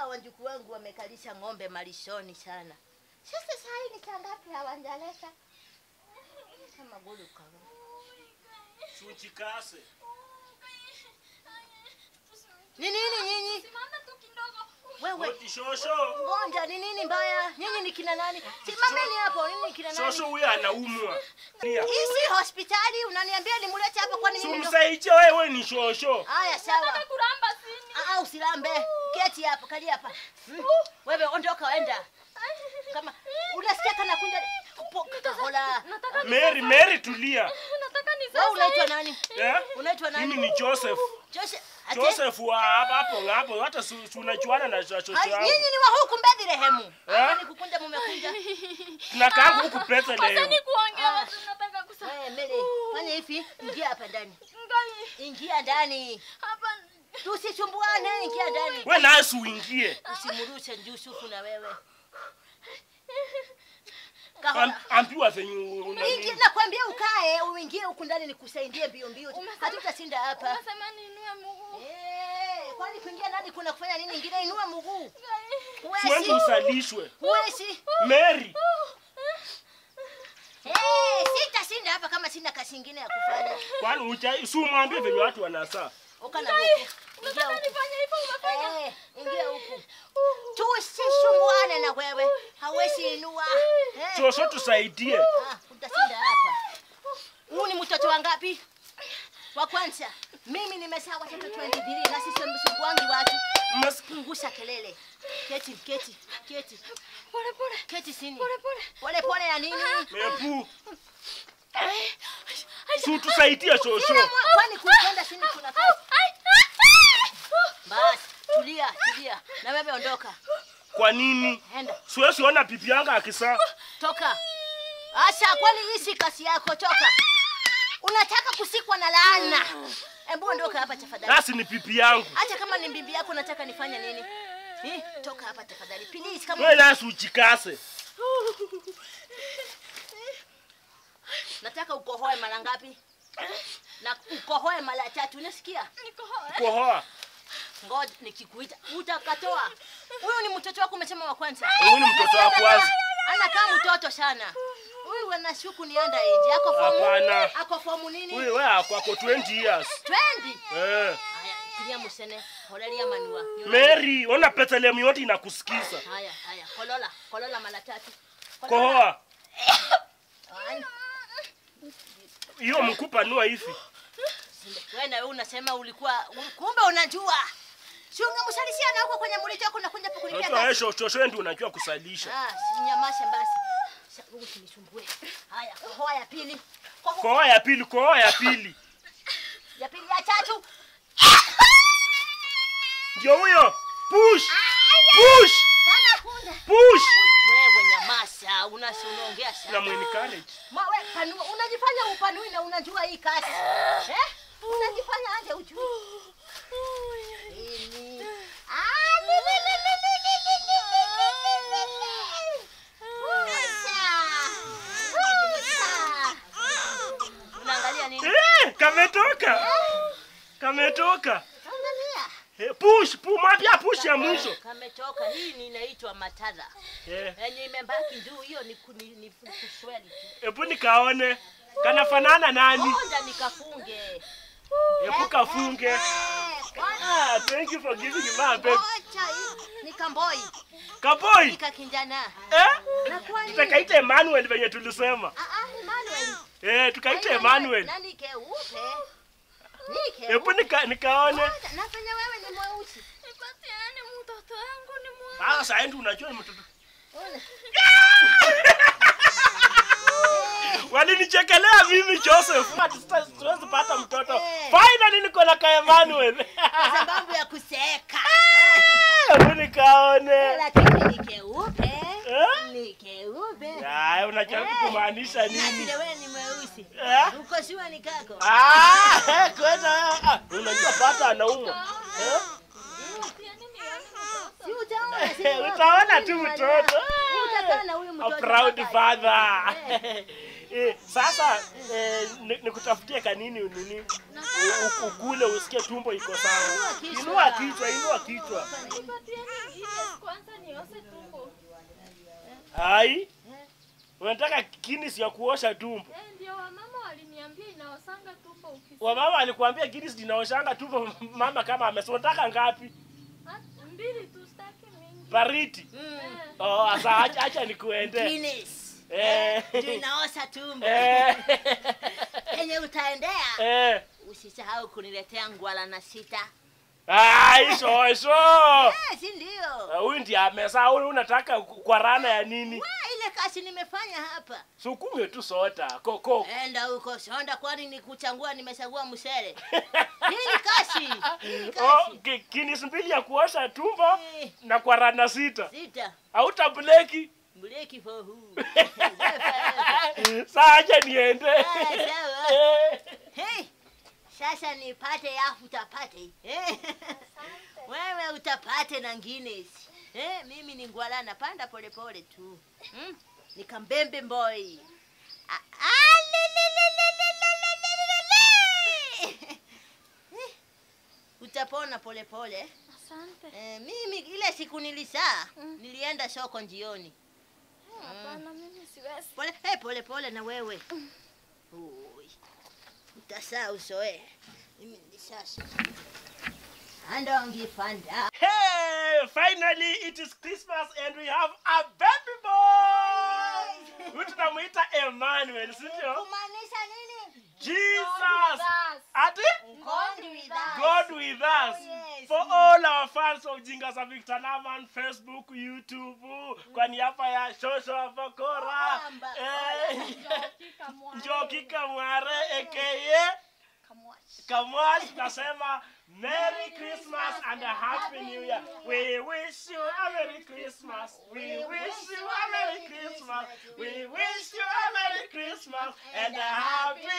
wajukuu wangu wamekalisha ng'ombe malishoni sana. Sasa saa hii ni saa ngapi hawajaleta? Kama gulu kawa. Suchikase. Ni nini nyinyi? Simama tu kidogo. Wewe Oti shosho. ngonja, ni nini mbaya? Nyinyi ni kina nani? Simameni hapo, nini kina nani? Shosho huyu anaumwa. Lia. Hii si hospitali, unaniambia nimlete hapa kwani mimi ndo... Sumsaiche wewe ni shosho. Haya sawa. Nataka kuramba sini. Ah, usilambe. Keti hapa, kalia hapa. Hmm. Wewe ondoka enda. Kama unasikia kana kunja kupoka hola. Nataka ni Mary, Mary tulia. nataka ni Wewe sasa. unaitwa nani? Eh? Unaitwa nani? Mimi ni Joseph. Joseph. Ate? Joseph wa hapa hapo hapo hata su- su- unachuana na shosho Hai, yangu. nyinyi ni wa huku Bethlehem. Eh? Ama ni kukunja mumekunja. Tunakaa huku pesa Sasa leo. ni kuongea Ah. watu nataka kusa. Eh, Mary, fanya hivi, ingia hapa ndani. Ngai. Ingia ndani. Hapa. Tusisumbuane, ingia ndani. Wewe nasi uingie. Usimrushe Yusufu na wewe. Am- Kahola. Ambiwa venye una Ingia nakwambia ukae, uingie huku ndani nikusaidie mbio mbio. Umesema- Hatutashinda hapa. Unasema niinue mguu. Eh, kwani kuingia ndani kuna kufanya nini ingine? Inua mguu. Ngai. Siwezi Huwezi. usalishwe. Huwezi. Mary, Eh, sitashinda hapa kama sina kazi ingine ya kufanya. kwani ucha si umwambie venye watu wanasaa. Uka na huku. Ingia Unataka huku. nifanye hivyo unafanya. Eh, ingia huku. Tusisumbuane na wewe. Hawezi inua. Eh. Shosho tusaidie. Ah, utashinda hapa. Huu ni mtoto wa ngapi? Wa kwanza. Mimi nimezaa watoto 23 na sisi msumbuangi watu. Mas Punguza kelele. Keti, keti, keti. Pole pole. Keti chini. Pole pole. Pole pole ya nini? mepu. Si tusaidie shosho. Kila mwa- kwani kuipenda chini kuna kazi? Basi, tulia, tulia. Na wewe ondoka. Kwa nini? Enda. Siwezi ona pipi yangu akisaa. Toka. Asha, kwani hii si kazi yako? Toka. Unataka kusikwa na laana. Hebu ondoka hapa tafadhali. Nasi ni pipi yangu. Hata kama ni bibi yako nataka nifanye nini? Eh, toka hapa tafadhali. Please kama Wewe nasi uchikase. nataka ukohoe mara ngapi? Na ukohoe mara tatu, unasikia? Niko hoi. Kohoa. Ngoja nikikuita utakatoa. Huyu ni mtoto wako umesema wa kwanza. Huyu ni mtoto wa kwanza. Anakaa mtoto sana. Huyu anashuku nienda nje. Ako fomu. Hapana. Ako fomu nini? Huyu wewe ako ako 20 years. 20. Eh. Haya, kilia musene. Holelia manua. Mary, ona petalemu yote inakusikiza. Haya, haya. Kolola, kolola mara tatu. Kohoa. Haya. Hiyo mkupa nua hivi. Wewe na wewe unasema ulikuwa kumbe unajua. Si ungemsalisia na huko kwenye mlito wako unakuja hapa kunipia Unajua wewe kazi. shosho shosho ndio unajua kusalisha. Ah, sinyamashe basi. Sasa wewe usinisumbue. Haya, kohoa ya pili. Kohoa Kohoa ya pili, kohoa ya pili. ya pili ya tatu. Ndio huyo. Push. Push. Sana kunda. Push. Wewe nyamasa, unasi unaongea Na sana. mweni college. Ma wewe panua, unajifanya upanui na unajua hii kazi. Eh? Unajifanya aje ujui. Nini? Ah, li, li, li, li, li, li, li, li, li, li, li, li. Pusa. Pusa. Unaangalia nini? Eh, kametoka. Kametoka. Angalia. Eh, push, pu mapya push ya mwisho. Kametoka. Hii ni inaitwa matadha. Eh, Yenye imebaki juu hiyo ni ku- ni ni kusweli tu. hebu nikaone. Kanafanana nani? Onda nikafunge. Hebu kafunge. Eh, kwani- Ah, thank you for giving me my baby. Ngoja hii ni kamboi. Kaboy. Nikakinjana. Eh? Na kwani? Tutakaita Emmanuel venye tulisema. Ah ah, Emmanuel. Eh, tukaita Ai, Emmanuel. Nani keupe? Ni keupe. Hebu nika, nikaone. Ngoja, Na penye wewe ni mweusi. Nipatiane mtoto wangu ni mwa. Ah, sasa ndio unajua ni mtoto. Ona. Walinichekelea mimi Joseph. Ati sita- Siwezi pata mtoto. Eh. Finally niko na ka Emmanuel. Kwa sababu ya kuseka. Hebu nikaone. Lakini ni keupe. Eh? Ni keupe. Ah, unajaribu kumaanisha Na nini? vile wewe ni mweusi. Eh? Uko shua ni kako. Ah, kwenda. Ah, unajua pata anaumwa. Eh? Nipatiane nione mtoto. Si utaona si wako. Utaona tu Ni mtoto. Utakaa na huyu A mtoto. proud mpaka- father. Eh. Eh, sasa eh, ni- nikutafutie kanini nini? Nataka u- ukule usikie tumbo iko sawa. kichwa. Inua kichwa, inua kichwa. Nipatieni Guinness kwanza nioshe tumbo. Hai. Unataka Guinness ya kuosha tumbo. Eh, ndio wamama waliniambia inaosanga tumbo ukisi. Wamama alikwambia Guinness linaoshanga tumbo mama kama amesema unataka ngapi? Ah, Mbili tu sitaki mingi. Bariti. Mm. Eh, Oh, asa acha, acha nikuende. Guinness. Eh. Ndio inaosha tumbo. Eh. Yenye utaendea. Eh. Usisahau kuniletea ngwala na sita. Ai, sho sho. Eh, si ndio? Huyu ndiye amesa, huyu unataka kwa rana ya nini? Wa, ile kazi nimefanya hapa. Sukume tu soda, koko. Enda huko sonda, kwani ni kuchangua? Nimechagua msele. Hii ni kazi. Hii ni Oh, kazi. ki- Guinness mbili ya kuosha tumbo Eh, na kwa rana sita. Sita. Hauta bleki. Mleki for who? Saa acha niende. Ah, sawa. Eh. Hey, sasa nipate yafu utapate. Eh, Wewe utapate na Guinness. Eh, mimi ni ngwala napanda polepole tu. Hmm? Ni kambembe boy. Ah, ah, le, le, le, le, le, le, le, le, le, le. Eh, Utapona polepole. Asante. Eh, mimi ile siku nilisaa Mm. nilienda soko njioni. Eh, Hapana, mimi siwezi. Pole hey, pole pole na wewe. Ui. Utasaa usoe. Mimi nilisasa. Andongi fanda. Hey, finally it is Christmas and we have a baby boy. Huyu tunamuita Emmanuel, si ndio? Kumaanisha nini? Jesus. Ati? God with us. God with us. Oh, yes. For all our fans of Jinga za Victor Naman, Facebook, YouTube, kwa niaba ya Shosho Avakora, Amba. eh, Njoki kamware. Njoki Kamware aka Kamwashi. Kamwash nasema Merry Christmas and a Happy New Year. We wish you a Merry Christmas. We wish you a Merry Christmas. We wish you a Merry Christmas and a Happy